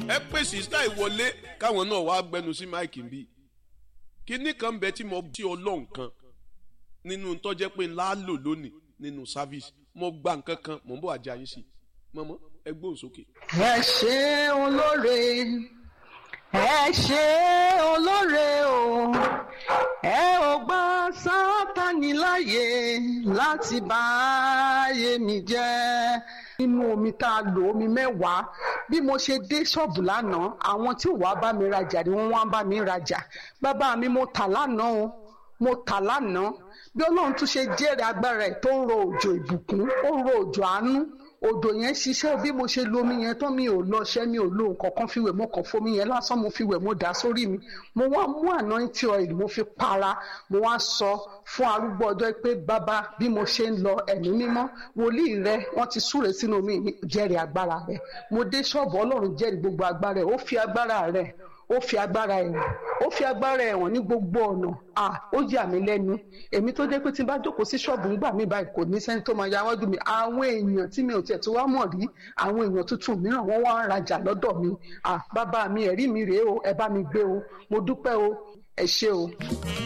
ẹ pè sísá ìwọlé káwọn náà wàá gbẹnu sí máìkì ń bí kíní kan bẹ tí mo tí ọlọ́run kan nínú tó jẹ́ pé ńlá lò lónìí nínú service mo gba nǹkan kan mò ń bọ̀ àjẹ́ ayé sí i mọ́mọ́ ẹ gbóhùn sókè. ẹ ṣe olóore ẹ ṣe olóore o ẹ ò gbà sátani láàyè láti bá ayé mi jẹ́ nínú omi tá a lò omi mẹ́wàá bí mo ṣe dé ṣọ́ọ̀bù lánàá àwọn tí ò wá bá mi rajà ni wọ́n wá bá mi rajà bàbá mi mo tà lánàá o mo tà lánàá bí ọlọ́run tún ṣe jẹ́rìí agbára ẹ̀ tó ń ro òjò ìbùkún ó ń ro òjò àánú odò yẹn ṣiṣẹ́ bí mo ṣe lo omi yẹn tán mi ò lọ ṣẹ́ mi ò lo nǹkan kan fi wẹ̀ mo kàn fomi yẹn lásán mo fi wẹ̀ mo dà sórí mi mo wá mú anointing oil mo fi para mo wá sọ fún arúgbó ọjọ́ pé bàbá bí mo ṣe ń lọ ẹ̀mí mímọ́ wòlíì rẹ wọ́n ti súre sínú omi jẹ́rìí agbára rẹ mo dé ṣọ́ọ̀bù ọlọ́run jẹ́rìí gbogbo agbára rẹ ó fi agbára rẹ ó fi agbára ẹ̀wọ̀n ó fi agbára ẹ̀wọ̀n ní gbogbo ọ̀nà à ó yà mí lẹ́nu èmi tó jẹ́ pé tí n bá jókòó sí ṣọ́ọ̀bù ńgbà mí báyìí kò ní sẹ́ni tó máa ya wájú mi àwọn èèyàn tí mi ò tiẹ̀ tó wá mọ̀ rí àwọn èèyàn tuntun mìíràn wọ́n wá ń rajà lọ́dọ̀ mi à bàbá mi ẹ̀rí mi rèé o ẹ bá mi gbé o mo dúpẹ́ o ẹ ṣé o.